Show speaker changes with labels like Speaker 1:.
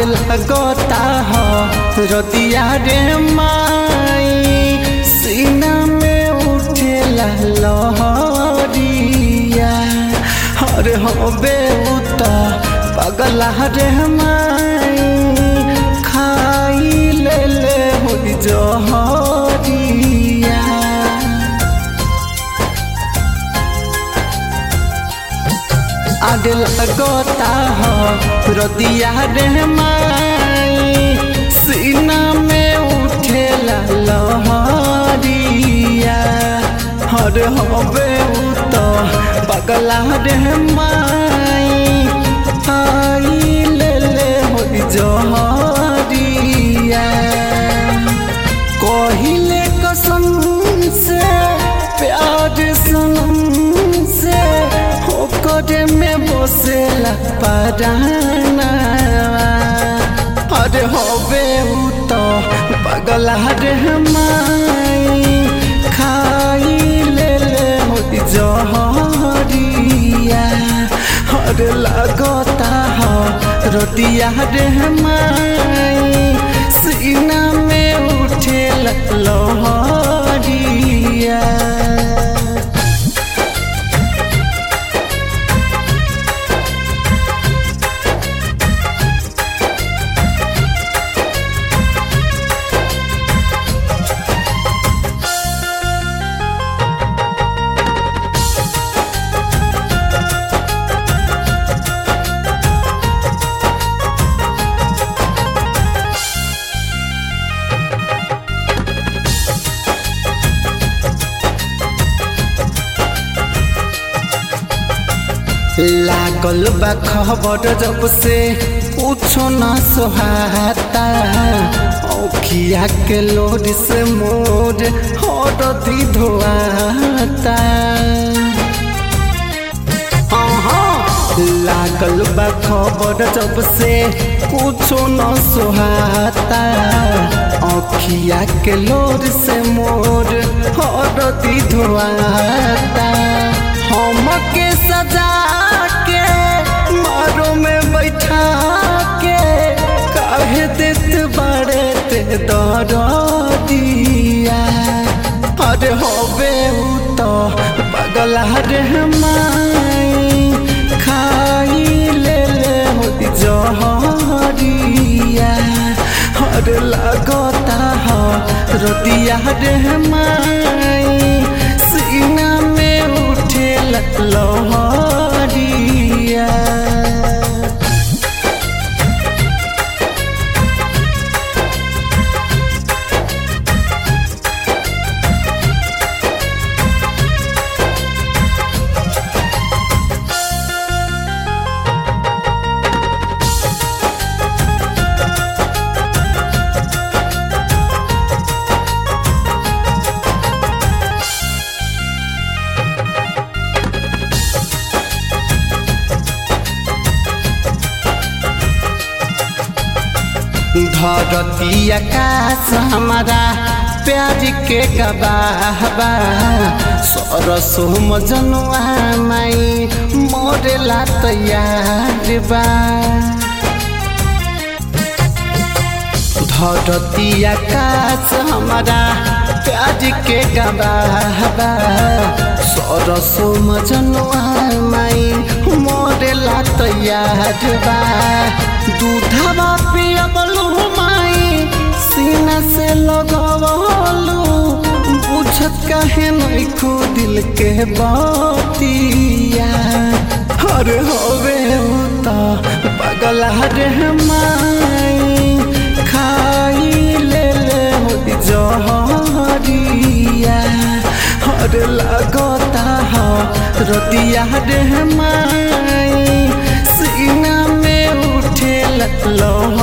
Speaker 1: आगे लगता हो रतिया रे माई सीना में उठेला लहरिया अरे होबे उत पगला रे माई खाई ले ले हो जहरिया आगे लगता हो रतिया रे माई सीना में उठेला लहरिया हर हबे उत पगला रे माई आई ले ले हो जहरिया कहिले कसम से प्यार सनम से होकर में बसेला पराना अरे होबे उ तो पगला रे माई खाई ले ले हो जहरिया अरे लगता हो रोटिया रे माई सीना में उठे लहरिया लागल बा खबर जब से पूछो न सोहाता औखिया के लोड से मोर हरदी धोआता लागल बा खबर जब से पूछो न सोहाता औखिया के लोर से मोर हरदी धोआता हम के सजा के मारो में बैठा के काहे देत बड़े ते दर दिया अरे होबे उ तो पगला रे माई खाई ले ले हो जहरिया हर लगता हो रतिया रे माई सीना में उठे लहरिया धरती आकाश हमारा प्यार के गवाहबा सरसो मजनुआ माई मोरेला तैयार बा धरती आकाश हमारा प्यार के गवाहबा सरसो मजनुआ माई मोरेला तैयार बा दूधवा पियबलू माई सीना से लगवलू बुझत काहे नइखो दिल के बतिया हर होवे उता पगला रे माई खाई ले ले हो जहरिया हर लगता हो रतिया रे माई सीना में उठे लहरिया